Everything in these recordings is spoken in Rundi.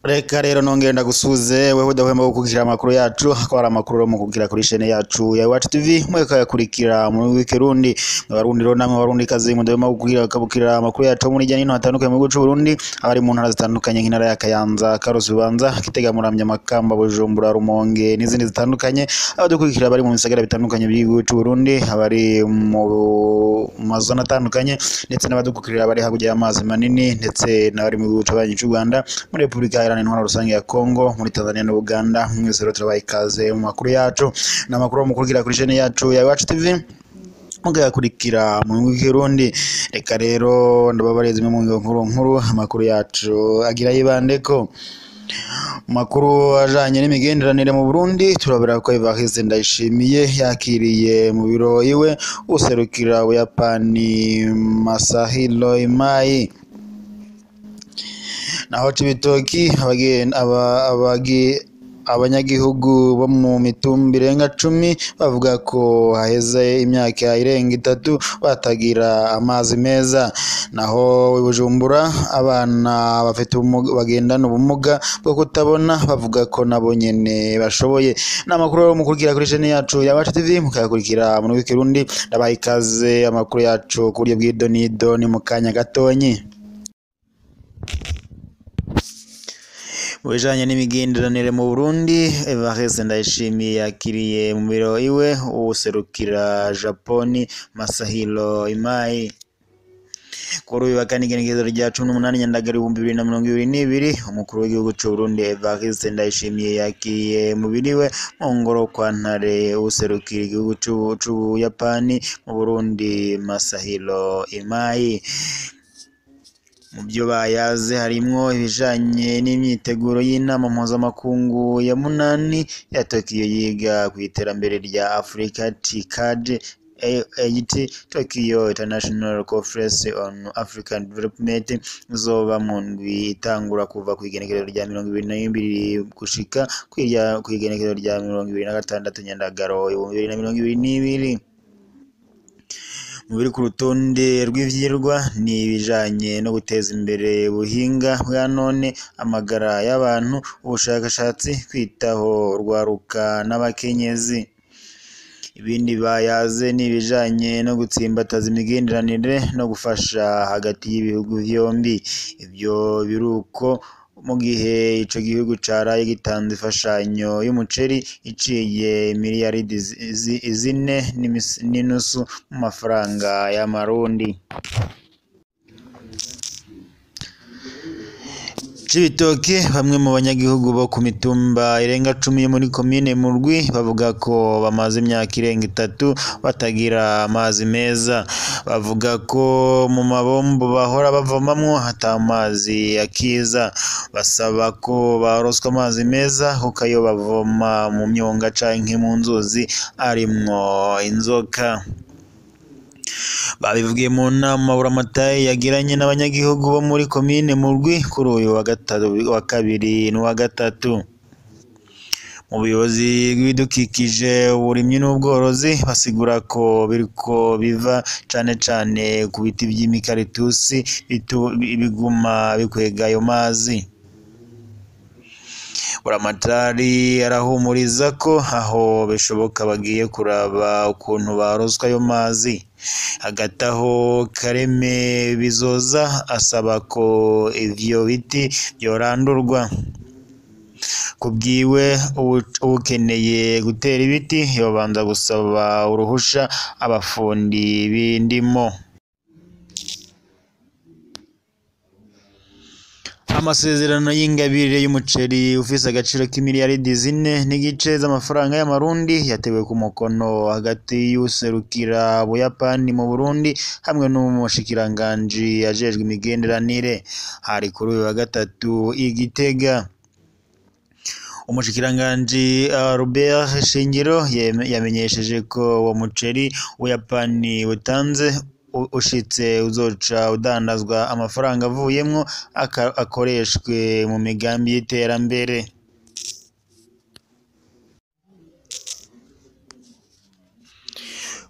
reka rero nongere ndagusuze wewe udahwema gukurikira amakuru yacu akaba ari amakuru yo mukukira kuri shene yacu ya Iwacu TV mweka yakurikira mu w'ikirundi abarundi rero namwe abarundi kazi mudahwema gukurikira kabukira amakuru yacu muri jya nino hatandukanye mu gihugu c'u Burundi abari mu ntara zitandukanye nk'intara ya Kayanza Karusi Bubanza Kitega Muramvya Makamba Bujumbura Rumonge n'izindi zitandukanye abadukurikira bari mu bisagara bitandukanye by'igihugu c'u Burundi abari mu mazona atandukanye ndetse n'abadukurikira bari hakurya y'amazi manini ndetse n'abari mu gihugu c'abanyi c'u Rwanda muri Repubulika Iharanira Intwaro Rusange ya Kongo muri Tanzania n'Uganda mwese rero turabaha ikaze mu makuru yacu ni amakuru mukurikira kuri chaîne yacu ya Iwacu TV mugakurikira mu w'ikirundi reka rero ndababariza zimwe mu ngingo nkuru nkuru amakuru yacu agira yibandeko makuru ajanye n'imigenderanire mu Burundi turabera ko Evariste Ndayishimiye yakiriye mu biro iwe userukira Buyapani Masahiro Imai naho Cibitoki abagi- aba- abagi- abanyagihugu bo mu mitumba irenga cumi bavuga ko haheze imyaka irenga itatu batagira amazi meza naho i Bujumbura abana bafite ubumuga bagendana ubumuga bwo kutabona bavuga ko nabo nyene bashoboye ni amakuru rero mukurikira kuri chaîne yacu ya Iwacu TV mukayakurikira mu w'ikirundi ndabaha ikaze amakuru yacu ku buryo bw'idonido ni mu kanya gatonyi mu bijanye n'imigenderanire mu Burundi Evariste Ndayishimiye yakiriye mu biro iwe uwuserukira Japoni Masahiro Imai kuri uyu wa kane igenekerezo rya cumi n'umunani Nyandagara ibihumbi bibiri na mirongo ibiri n'ibiri umukuru w'igihugu c'u Burundi Evariste Ndayishimiye yakiriye mu biro iwe mu ngoro kwa Ntare uwuserukira igihugu c'u- c'Ubuyapani mu Burundi Masahiro Imai mu byo bayaze harimwo ibijanye n'imyiteguro y'inama mpuzamakungu ya munani ya Tokyo yiga ku iterambere rya Africa TICAD AIT Tokyo International Conference on African Development izoba mu ndwi itangura kuva ku igenekerezo rya mirongo ibiri na bibiri gushika kw'irya- kw'igenekerezo rya mirongo ibiri na gatandatu Nyandagaro ibihumbi bibiri na mirongo ibiri n'ibiri mu biri ku rutonde rw'ivyirwa ni ibijanye no guteza imbere ubuhinga bwa none amagara y'abantu ubushakashatsi kwitaho urwaruka n'abakenyezi ibindi bayaze ni ibijanye no gutsimbataza imigenderanire no gufasha hagati y'ibihugu vyombi ivyo biruko mu gihe ico gihugu caraye gitanze imfashanyo y'umuceri iciye miliyaridi zi- zi- zine n'imis- n'inusu mu mafaranga y'amarundi Cibitoke bamwe mu banyagihugu bo ku mitumba irenga cumi yo muri komine Murwi bavuga ko bamaze imyaka irenga itatu batagira amazi meza bavuga ko mu mabombo bahora bavomamwo ata mazi akiza basaba ko baroswa amazi meza kuko ayo bavoma mu myonga canke mu nzuzi arimwo inzoka babivugiye mu nama buramatari yagiranye n'abanyagihugu bo muri komine Murwi kuri uyu wa gatatu wa kabiri n'uwa gatatu mu buyobozi bw'ibidukikije uburimyi n'ubworozi basigura ko biriko biva cane cane ku biti vy'imikaritusi bitu- biguma bikwega ayo mazi buramatari arahumuriza ko aho bishoboka bagiye kuraba ukuntu baroswa ayo mazi hagati aho kareme bizoza asaba ko ivyo biti vyorandurwa kubwiwe uwu- uwukeneye gutera ibiti yobanza gusaba uruhusha abafundi b'indimo amasezerano y'ingabire y'umuceri ufise agaciro k'imiliyaridi zine n'igice z'amafaranga y'amarundi yatewe ku mukono hagati y'userukira Buyapani mu Burundi hamwe n'umushikiranganji ajejwe imigenderanire hari kuri uyu wa gatatu i Gitega umushikiranganji uh, Robert Shingiro yeme- yamenyesheje ko uwo muceri Ubuyapani butanze u- ushitse uzoca udandazwa amafaranga avuyemwo aka- akoreshwe mu migambi y'iterambere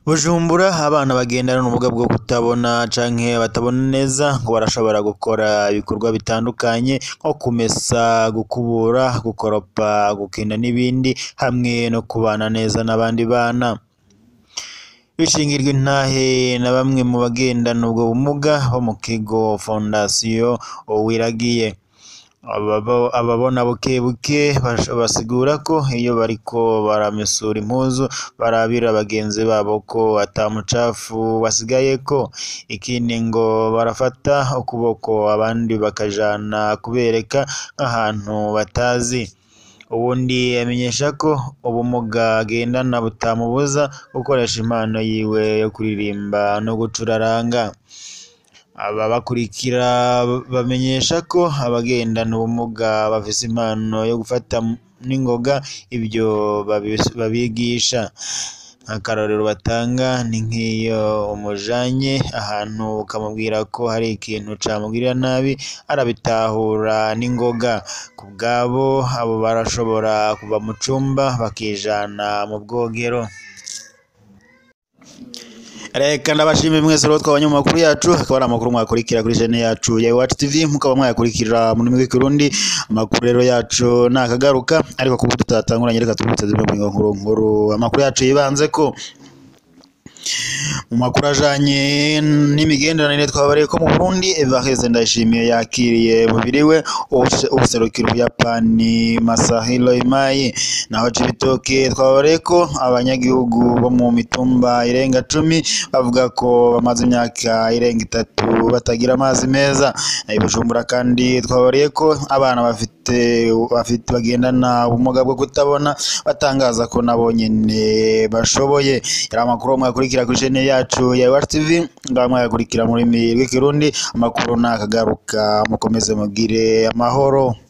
Bujumbura abana bagendana n'ubumuga bwo kutabona canke batabona neza ngo barashobora gukora ibikorwa bitandukanye nko kumesa, gukubura, gukoropa, gukina n'ibindi hamwe no kubana neza n'abandi bana. Bishingirwa intahe na bamwe mu bagendana ubwo bumuga bo mu kigo Fondation Uwiragiye. Ababona bukebuke basigura ko iyo bariko baramesura impuzu barabira bagenzi babo ko ata mucafu wasigayeko, ikindi ngo barafata ukuboko abandi bakajana kubereka nk'ahantu batazi. Uwundi amenyesha ko ubumuga agendana butamubuza gukoresha impano yiwe yo kuririmba no gucuraranga. Ababakurikira bamenyesha ko abagendana ubumuga bafise impano yo gufata n'ingoga ivyo babigisha. Nk'akarorero batanga ni nk'iyo umujanye ahantu ukamubwira ko hari ikintu camugirira nabi arabitahura n'ingoga. Ku bwabo abo barashobora kuva mu cumba bakijana mu bwogero. Reka ndabashimire mwese rero twabanye mu makuru yacu, akaba ari amakuru mwakurikira kuri chaine yacu ya Iwacu TV, mukaba mwayakurikira mu rurimi rw'ikirundi. Amakuru rero yacu nakagaruka, ariko kuko tutatanguranye reka tubibutse zimwe mu nkuru nkuru amakuru yacu yibanzeko. Mu makuru ajanye n'imigenderanire twabareye ko mu Burundi Evariste Ndayishimiye yakiriye mubiriwe uwuserukira Ubuyapani Masahiro Imai. Naho Cibitoke twabareye ko abanyagihugu bo mu mitumba irenga cumi bavuga ko bamaze imyaka irenga itatu batagira amazi meza. I Bujumbura kandi twabareye ko abana bafite bafite bagendana ubumuga bwo kutabona batangaza ko nabo nyene bashoboye. Yari amakuru mwakurikira kuri chaine yacu ya Iwacu TV, ngaha mwayakurikira mu rurimi rw'ikirundi, amakuru nakagaruka mukomeze mugire amahoro.